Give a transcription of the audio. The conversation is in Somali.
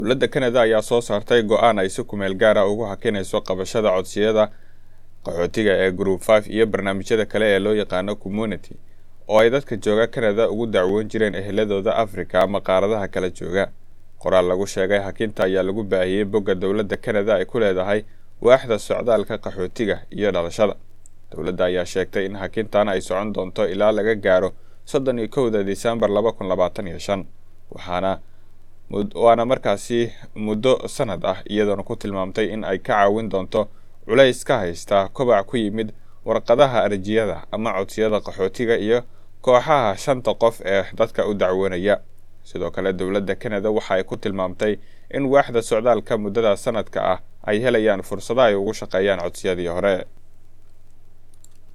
dowladda kanada ayaa soo saartay go-aan ay si kumeel gaara ugu hakinayso qabashada codsiyada qaxootiga ee group five iyo barnaamijyada kale ee loo yaqaano community oo ay dadka jooga kanada ugu dacwoon jireen eheladooda africa ama qaaradaha kala jooga qoraal lagu sheegay hakinta ayaa lagu baahiyey bogga dowladda kanada ay ku leedahay waaxda socdaalka qaxootiga iyo dhalashada dowladda ayaa sheegtay in hakintan ay socon doonto ilaa laga gaaro soddon iyo kowda disembar laba kun labaatan iyo shan waxaana waana markaasi muddo sanad ah iyadoona ku tilmaamtay in ay ka caawin doonto culays ka haysta kobac ku yimid warqadaha arjiyada ama codsiyada qaxootiga iyo kooxaha shanta qof ee dadka u dacwoonaya sidoo kale dowladda kanada waxa ay ku tilmaamtay in waaxda socdaalka muddada sanadka ah ay helayaan fursado ay ugu shaqeeyaan codsiyadii hore